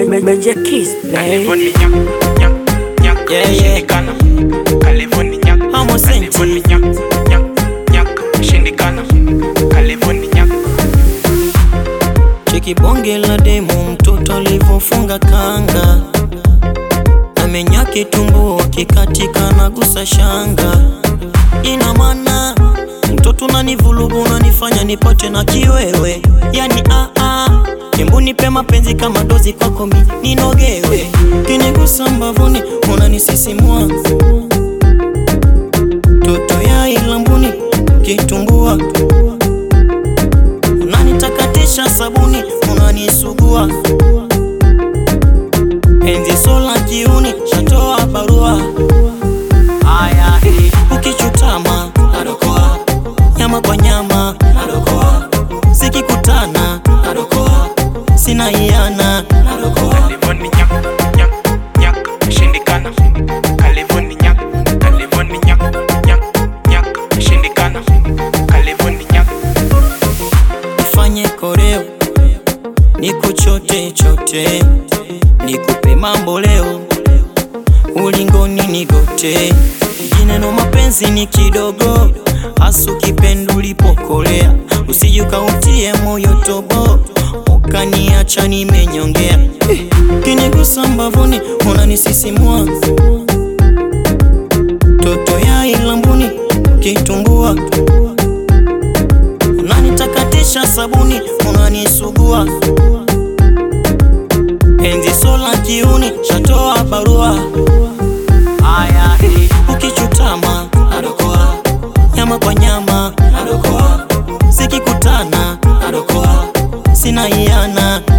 Major Kiss, babe. Kalivoni nyak, nyak, nyak, Yeah, yeah. shindikana. Kalivoni nyak, Amo senti. Kalivoni nyak, nyak, nyak, shindikana. Kalivoni nyak. Cheki bonge la demo, mtoto alivyofunga kanga, amenya kitumbo kikatika na gusa shanga. Ina maana mtoto unanivulugu, unanifanya nipate na kiwewe, yani ah ah, Embu nipe mapenzi kama dozi kwako mi ninogewe, kinigusa mbavuni unanisisimua, toto ya ilambuni kitumbua unanitakatisha sabuni unanisugua penzi sola kiuni shatoa barua aya eh. ukichutama nadokoa nyama kwa nyama nadokoa zikikutana nadokoa sina iana nadokoa Kalivoni nyak, nyak, nyak, shindikana. Kalivoni nyak, Kalivoni nyak, nyak, nyak, shindikana. Kalivoni nyak. nifanye koreo nikuchote chote nikupe mambo leo ulingoni nigote jineno mapenzi ni kidogo hasu kipendo ulipokolea usijukautie moyo tobo ukaniacha nimenyongea Eh, kinigusa mbavuni unanisisimua toto ya ilambuni kitumbua unanitakatisha sabuni unanisugua penzi sola kiuni shatoa barua aya eh. ukichutama nadokoa nyama kwa nyama nadokoa zikikutana nadokoa sina iana